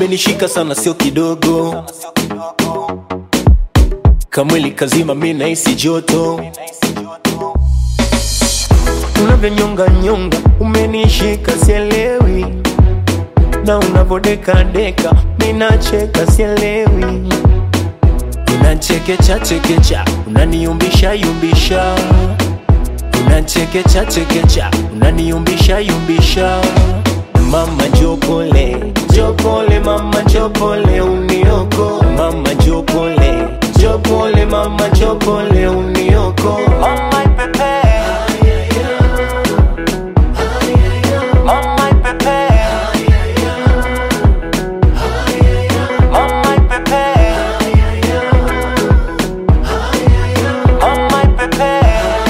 umenishika sana sio kidogo kamwili kazima mi nahisi joto unavyonyonga nyonga umenishika sielewi na unavodekadeka minacheka sielewi unachekecha chekecha unaniumbisha yumbisha unachekecha chekecha unaniumbisha yumbisha mama jopole jopole mama jopole unioko mama jopole jopole mama jopole unioko mama ipepe mama ipepe mama ipepe mama ipepe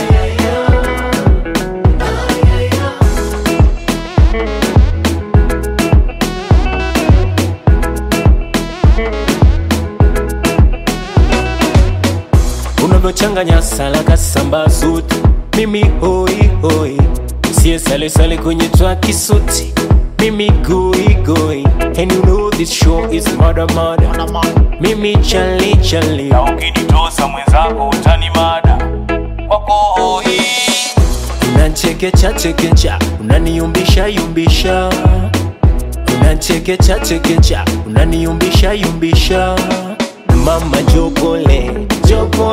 unavyochanganya salaka samba suti mimi hoi hoi sie sale sale kwenye twaki suti mimi goi goi and you know this show is murder murder mimi chali chali na ukinitosa mwenzako utani mada wako hoi unachekecha chekecha unaniumbisha yumbisha unachekecha chekecha unaniumbisha yumbisha mama jopole jopole